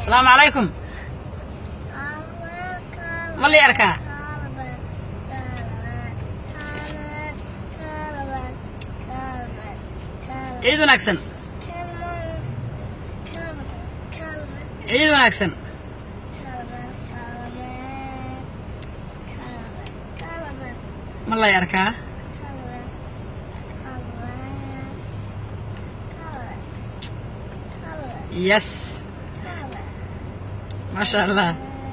asalaamu calaykum ma lii arkaa ciid wanaagsan ciid wanaagsan ma lay arkaa yes maasha allah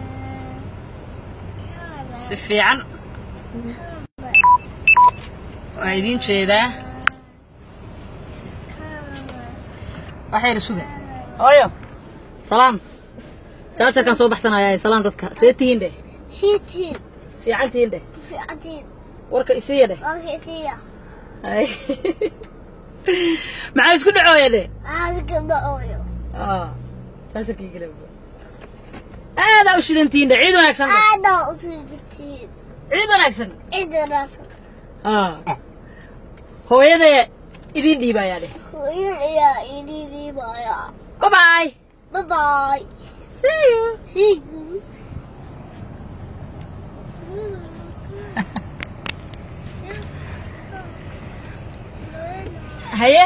si fiican waa idiin jeedaa waxayna suga hooyo salaam jaajarkaan soo baxsanayaa salaam dadka see tihiin dheh Shiitiin, fiican tihiin dheh fiicantiin, warka isiiya dheh warkiisiya, Hay. maxaa isku dhacooya dheh aaska dhacooyo. Ah, jaajarkii kale aadaa u shidantihiin dheh ciid wanaagsan dheh Aadaa u sii jirtiin, ciid wanaagsan cidinaas, Ah. hooyadee idiin dhiibayaa dheh hooyada ayaa idin dhiibaya. bye bye Bye bye. see you See you. haye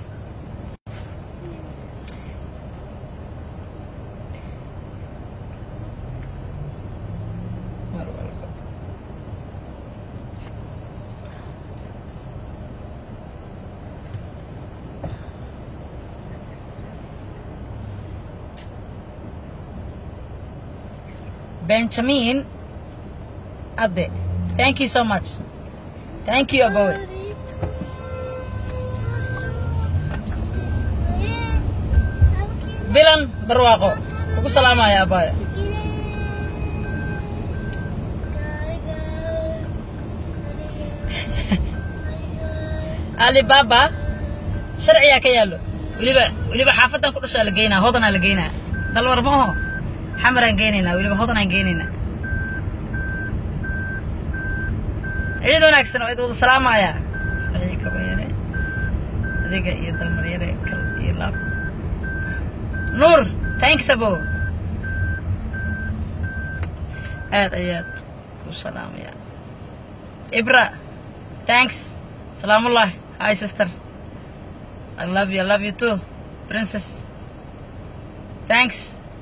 Benjamin Ade. Thank you so much. Thank you, Aboy. Bilan barwaaqo. Ugu salaamaya abaya. Alibaba sharciyaa ka yaallo. Weliba weliba xaafadan ku dhashaa la geynaa, hodanaa la geynaa. Dalwar ma aho. Xamaraan geynaynaa, weliba hodanaan geynaynaa. ciid wanaagsan oo id wada salaamaya wixii kaba yare adiga iyo dalmar yare kal iyo laab nuur thanks abo aad ayaad u salaamaya ibra thanks salaamullah hi sister i love you i love you too princess thanks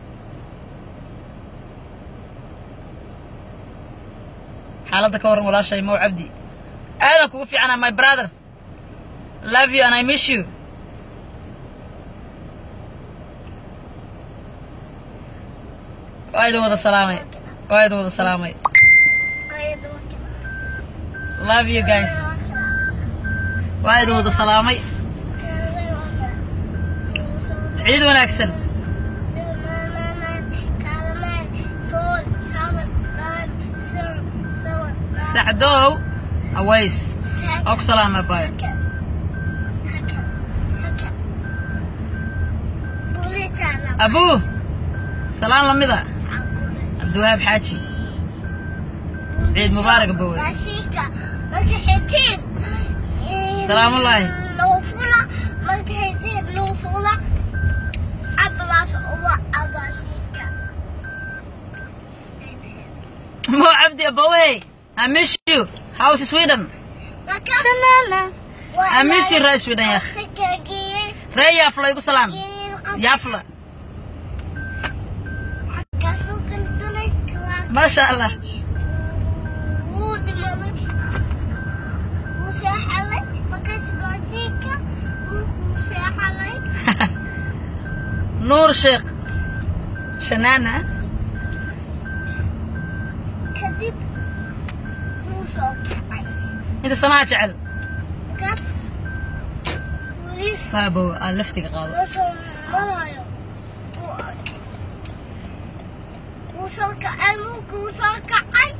xaaladda ka warran walaashay mow cabdi aadan kugu fiicana my brother love you and i miss you waa idin wada salaamay waa idin wada salaamay love you guys waa idin wada salaamay ciid wanaagsan sacdow aways oo ku salaama bayo abuu salaan lamida cabdiwahaab xaaji ciid mubaarak bowe salaamullaahi Lufula, magkaitin, lufula, abas uwa abasika. mo cabdi abawey i miss you how's sweden I miss you, Rai Sweden, ya. ree yaafla igu salaan yaafla maasha allah nuur sheekh shanaana kadib wuu soo kacay inta samaha jecel gas weliis waabow aan laftiga qaado wuxuu marayo wuu arkay wuu soo kacay mulkuu soo kacay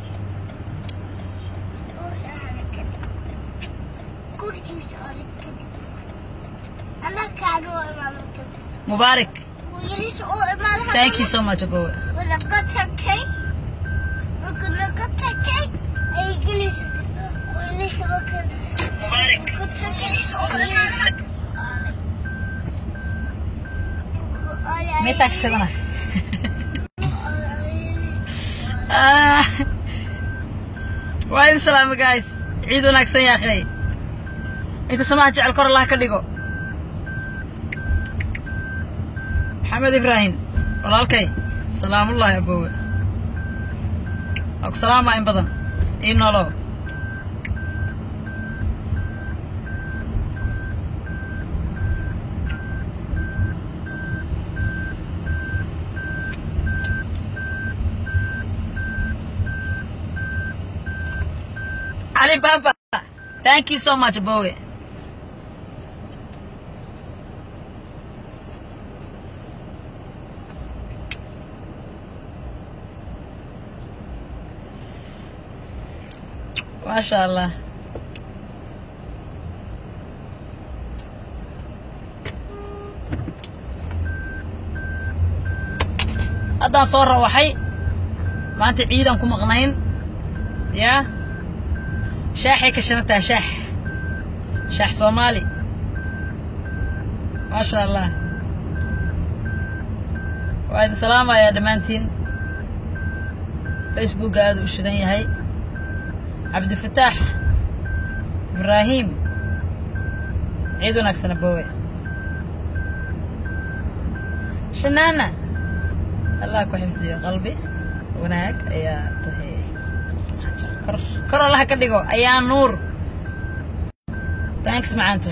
wuu saaray kadib gurigiisa oray kadib anakaan u imaamay kadib mubaarak wiilisha u imaada thank you so much abowe wanaga takay marka naga takay ay gelisay wiilisha marka mubaarak ku takay wiilisha may taagshadana Ah. waa idin salaama guys ciid wanaagsan yaa akhay inta samaha jecel kor allah ka dhigo maxamed ibraahim walaalkay salaamullaahi abowe waa ku salaamaa in badan ii noolow Ali Baba, thank you so much, Bowie. Masha Allah. haddaan soo rawaxay maanta ciidan ku maqnayn yaa shaaxay ka shanataa shaax shaax soomaali maasha allah waa idin salaamayaa dhammaantiin facebookga aada u shidan yahay cabdifataax ibraahim ciid wanaagsana boowe shanaana allah ku xifdiyo qalbi wanaag ayaa tahay kor kor allaha ka dhigo ayaa nuur thanks macaanto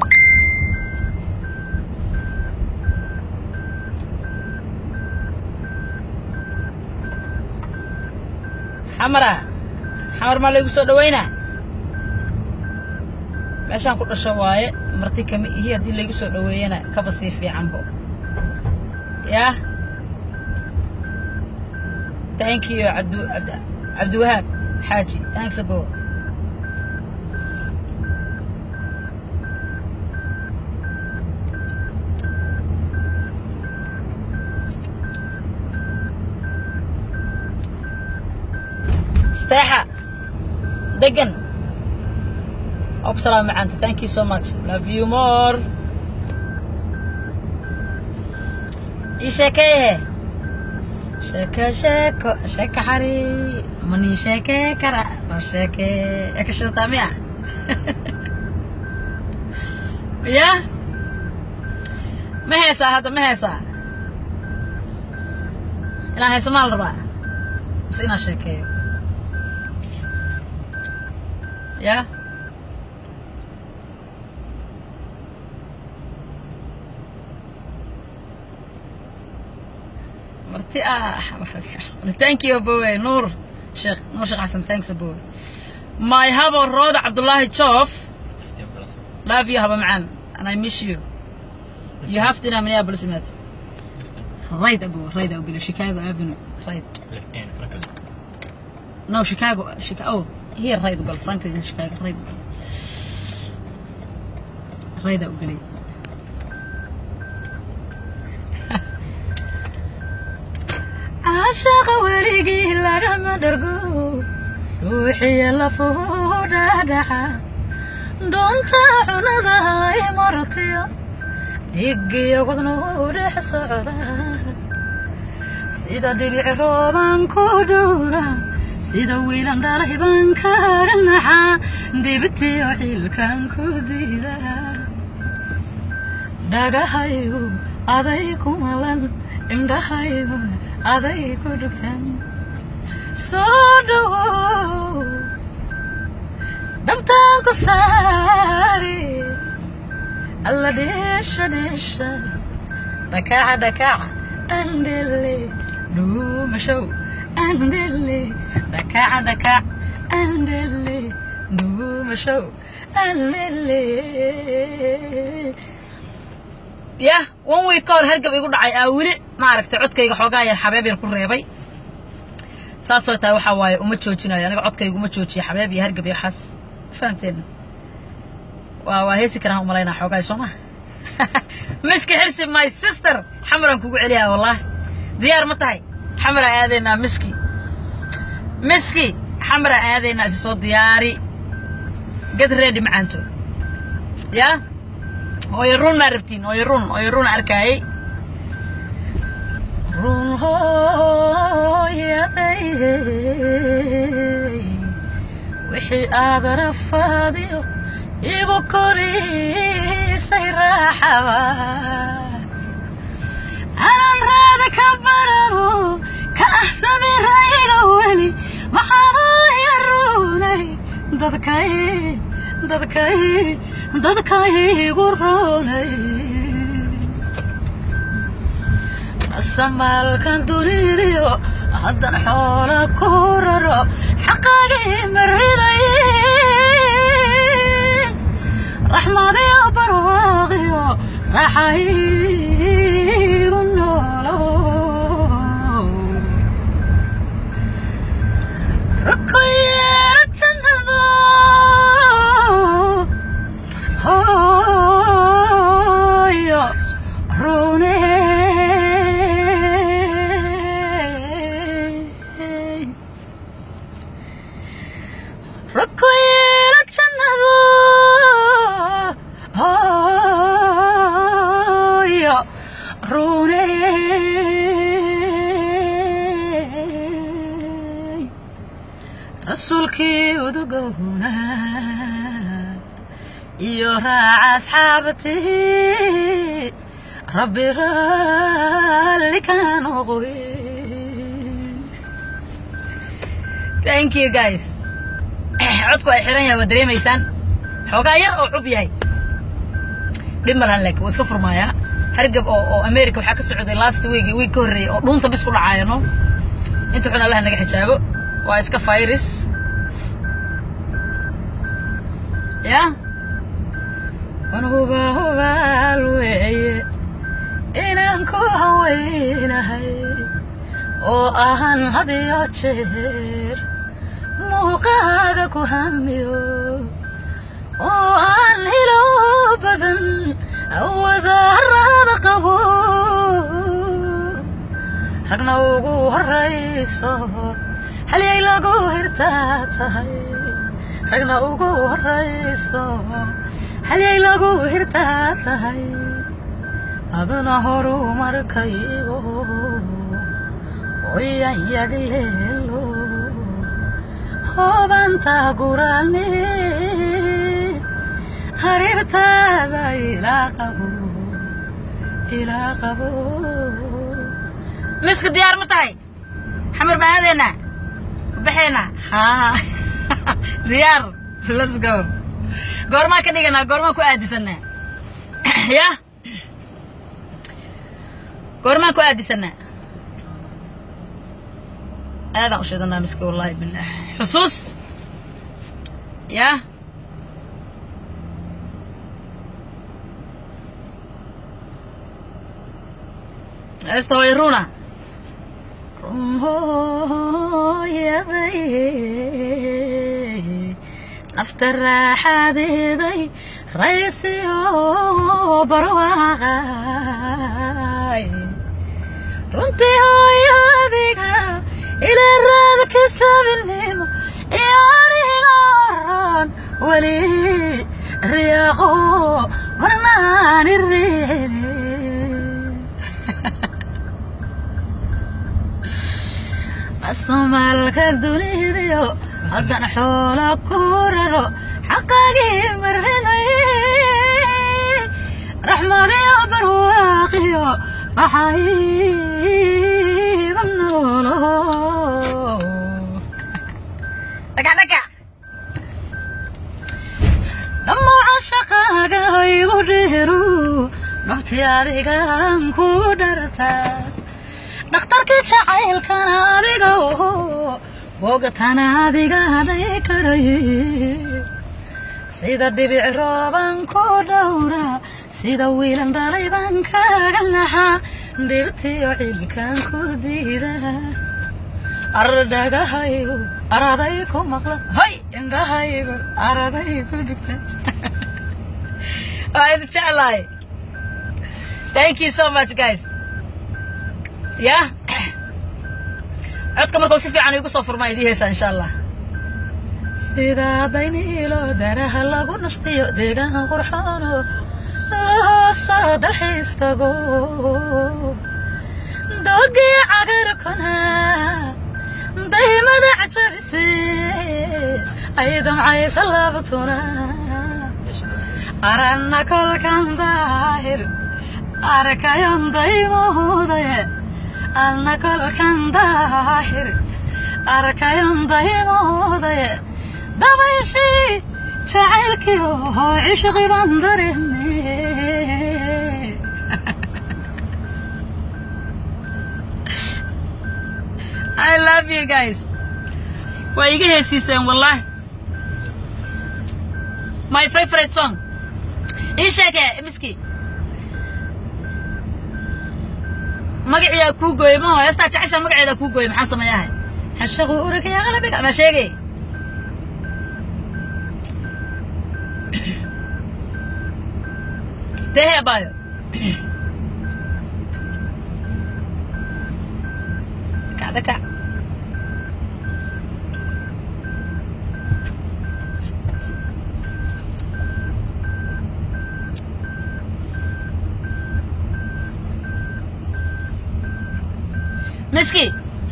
xamara xamar maa laygu soo dhaweynaa meeshaan ku dhasho waaye marti kama ihi haddii laygu soo dhaweeyana kaba sii fiicanbo yaa thank you cabdu cabd- cabdiwahaab xaaji thanks abo steexa degan oo ku salaama macaanta thank you so much love you more ii sheekeehe sheeko sheeko sheeko xari manii sheekee kara no sheekee yaa ka shidataa miya ya ma heesaa hadda ma heesaa inaan heesa maa la rabaa mise inaan sheekeeyo ya marti ah thank you abowe nuur sheekh nuur sheekh xasan thanks abowe my habo rooda cabdullaahi joof love you haba macaan and i miss you you have to know minneapolis united right abowe right abowe chicago avenue right no chicago chicago oh here right ugal franklin chicago right ugal right ugalay caashaqa weligii lagama dhargo ruuxiya lafuhu dhaadhaca doonta cunada ay martiyo dhigiyo wadnuhu dhex socda sida dhibic rooban ku dhowra sida wiilan dhalay baan kaaga naxa dibitiyo xilkan ku diida dhagahaygu aday ku malan indhahayguna aday ku dhugtan soo dhawow dhabtaan ku saari alla dheesha dheesha dhakaca dhakaca andele dhuumashow andele dhakaca dhakac andele dhuumashow andele yah one week ka hor hargab igu dhacay aa weli maaragtay codkayga xoogaa yar xabeeb yar ku reebay saasoo tahay waxaa waaye uma joojinayo aniga codkayga uma joojiyo xabeeb iyo hargab iyo waxaas fahamteen waa waa heesi karaan umalaynaa xoogaa soo ma miski xirsi my sister xamaraan kugu celiyaa wallahi diyaar ma tahay xamaraa aadaynaa miski miski xamaraa aadaynaa isi soo diyaari get ready macaanto yaa hooyo run maa rabtiin hooyo run hooyo run arkaayey run hooyaday wixii aad rafaadiyo igu korisay raaxaba anan raada ka barano ka ah samirayga weli maxaanoo yarunay dadkay dadkay dadkaygu runay samaalkan duniiriyo haddan xoola ku raro xaqaagii mariday raxmadiyo barwaaqiyo raaxaygu noolo rukoyeera jannado hooyo rune rukoyeera jannado hooyo rune rasuulkii udugowna iyo raaca asxaabtii rabbi raalli ka noqoy thank you guys codku ay xiran yahay waa dareemaysaan xoogaa yar oo cub yahay dhib malahan laakiin wuu iska furmaayaa hargab oo oo america waxaa ka socday last week iyo week ka horreeyay oo dhuunta bis ku dhacaaya no inta xun allaha naga xijaabo waa iska virus ya wan huba hubaal weeye inaan ku haweynahay oo ahan had iyo jeer muuqaaga ku hamiyo oo aan hilo badan wadaaraada qabo ragna ugu horayso halyay lagu hirtaa tahay ragna ugu horayso halyay lagu hirtaa tahay aduna horumarkaygo oyan yagleelo hoobanta guraalne hareertaada ilaa qabo ilaa qabo miska diyaar ma tahay xamar baan aadaynaa baxaynaa haa diyaar let's go goormaan ka dhiganaa goormaan ku aadisanaa ya goormaan ku aadisanaa aadaan u sheedanaa miska wallaahi billaah xusuus ya heesta hooy runa run hooyaday nafta raaxadeeday raysiyo barwaaqay runtii hooyadiga ilaa raada ka sabilnimo iyo aniga oran weli riyaaqo marnaani reeli asmaalka dunidayo haddan xoola ku raro xaqaagii mariday raxmadiyo barwaaqiyo maxayga noolo dhagacdhagac dhammaca shaqaaga igu dheeru nabti adigan kugu dhartaa dhakhtarkii jacaylkana adiga oho bogatana adiga hadhay karay sida dhibic rooban ku dhowra sida wiilan dhalay baan kaaga naxaa dhibtiyo cilkan ku diida ardhagahaygu araday ku maqla hay indhahaygu araday ku dhigta waa idin jeclahay thank you so much guys ya codka markuu si fiican igu soo furmaa idii heesaa insha allah sidaa dayniilo daraha lagu nastiyo deegaan qurxoono lahoosa dalxiis tago doogii cagarkuna daymada cajabise ay damcaysa laabtuna aranna kolkan daahir arkayon daymohudaye anna kolkan daahir arkayon daymohudaye dabayshii jacaylkiyo cishqi baan dareeme I love you guys. Waa iga heesiiseen wallahi. My favorite song. Ii sheege miski. magaciyaa kuu gooyey maho heestaa jeceshaa magaceeda kuu gooyey maxaan sameeyahay xashaqu uragaya qalabiga ma sheegay dehe abayo kacda kac miski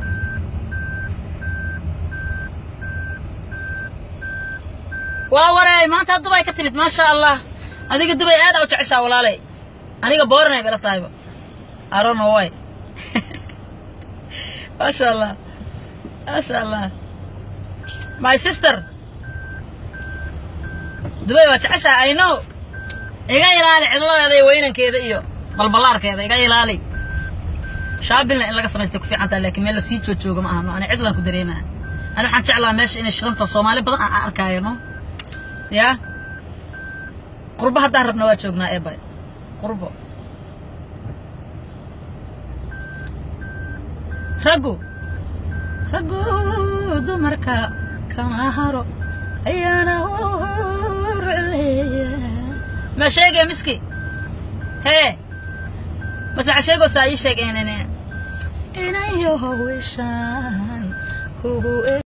waa wareey maanta dubay ka timid maasha allah adiga dubay aada u jeceshaa walaalay aniga booranay gala tahayba arono way maasha allah maasha allah my sister dubay waa jeceshaa i know iga ilaali cidladeeda iyo weynankeeda iyo balballaarkeeda iga ilaali shaabilna in laga samaystay ku fiican tahay laakiin meel lasii joojooga ma ahano ani cidlaan ku dareemaa ani waxaan jeclaa meesha inay shidanta soomaali badan aan arkaayo no yaa qurbo haddaan rabna waa joognaa ee bare qurbo raggu raggu dumarka kama haro ayaana urleeya ma sheegay miski hee bas waxaa sheegaysaa ii sheeg inay inayo wishaan kugu